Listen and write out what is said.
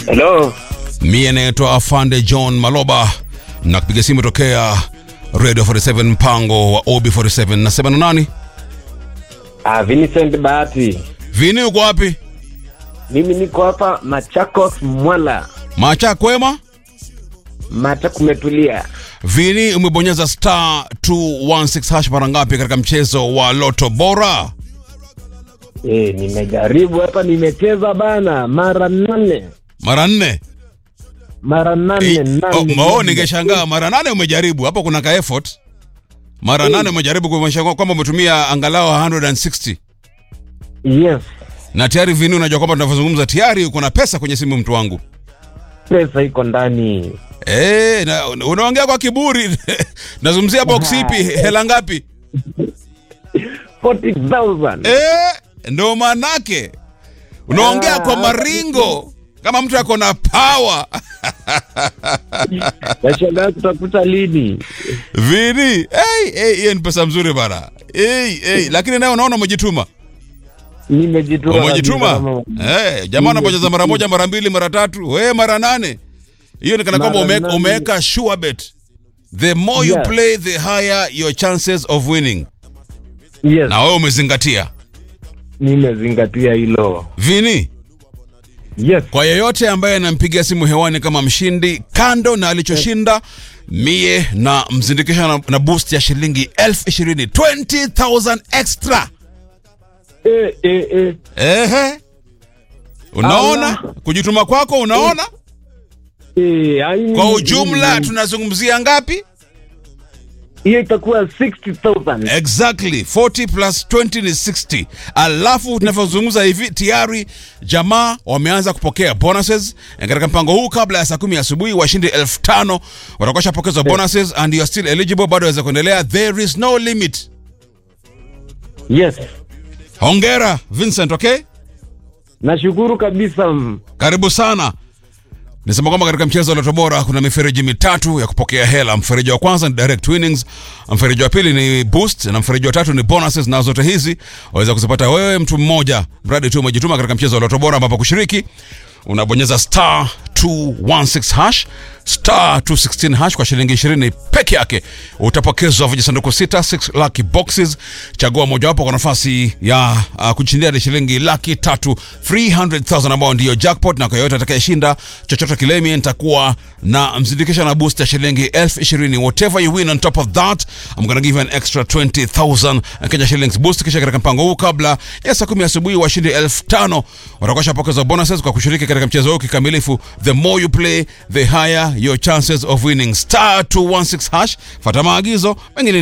Hello. Mie naitwa Afande John Maloba na kupiga simu tokea Radio 47 mpango wa OB47. Nasema na nani? Ah, Vincent Bahati. Vini, uko wapi? Mimi niko hapa Machakos Mwala. Macha kwema? Macha kumetulia. Vini, umebonyeza star 216 hash mara ngapi katika mchezo wa Loto Bora? Eh, nimejaribu hapa nimecheza bana mara nane. Mara nne. Mara nane Eh, nane. oh, oh, ningeshangaa mara nane umejaribu hapo, kuna ka effort. Mara nane umejaribu kumaanisha kwamba umetumia angalau 160 Yes. na tayari Vini, unajua kwamba tunavyozungumza tayari uko na pesa kwenye simu, mtu wangu. Pesa iko ndani. Eh, na unaongea kwa kiburi. Nazungumzia box ipi? Hela ngapi? 40,000. Eh, ndo manake. Unaongea kwa maringo kama mtu ako na power. Nashangaa kutafuta lini. Vini, hey, hey, hiyo ni pesa mzuri bana. Hey, hey, lakini nayo unaona umejituma. Nimejituma. Umejituma. kabisa. Eh, jamaa anabonyeza mara moja, mara mbili, mara tatu, we mara nane. Hiyo ni kana kwamba Mara umeweka nane. umeweka sure bet. The more you Yes. play, the higher your chances of winning. Yes. Na wewe umezingatia. Nimezingatia hilo. Vini, Yes. kwa yeyote ambaye anampigia simu hewani kama mshindi, kando na alichoshinda, mie na mzindikisha na, na boost ya shilingi elfu ishirini 20,000 extra. Eh, eh, eh. Ehe, unaona Allah. kujituma kwako, unaona Eh, ai- kwa ujumla tunazungumzia ngapi? hiyo itakuwa 60,000. Exactly 40 plus 20 ni 60. Alafu tunavyozungumza hivi tayari jamaa wameanza kupokea bonuses Eh, katika mpango huu. Kabla ya saa kumi asubuhi washindi elfu tano watakuwa shapokezwa bonuses and you are still eligible, bado waweza kuendelea. There is no limit. Yes. Hongera Vincent, okay? Nashukuru kabisa. mm. Karibu sana. Nisema kwamba katika mchezo wa Loto Bora kuna mifereji mitatu ya kupokea hela. Mfereji wa kwanza ni direct winnings, mfereji wa pili ni boost na mfereji wa tatu ni bonuses, na zote hizi waweza kuzipata wewe mtu mmoja, mradi tu umejituma katika mchezo wa Loto Bora, ambapo kushiriki unabonyeza star 216 hash star 216 hash kwa shilingi 20 peke yake utapokezwa vijisanduku sita 6 lucky boxes chagua mojawapo kwa nafasi ya uh, kushindia ni shilingi laki tatu 300000 ambao ndiyo jackpot na kwa yoyote atakayeshinda chochote kile mimi nitakuwa na mzindikisha na boost ya shilingi elfu ishirini whatever you win on top of that I'm gonna give you an extra 20000 Kenya shillings boost kisha katika mpango huu kabla ya saa kumi asubuhi washindi elfu tano watakuwa shapokezwa bonuses kwa kushiriki katika mchezo huu kikamilifu the more you play the higher your chances of winning star 216 hash fata maagizo mengine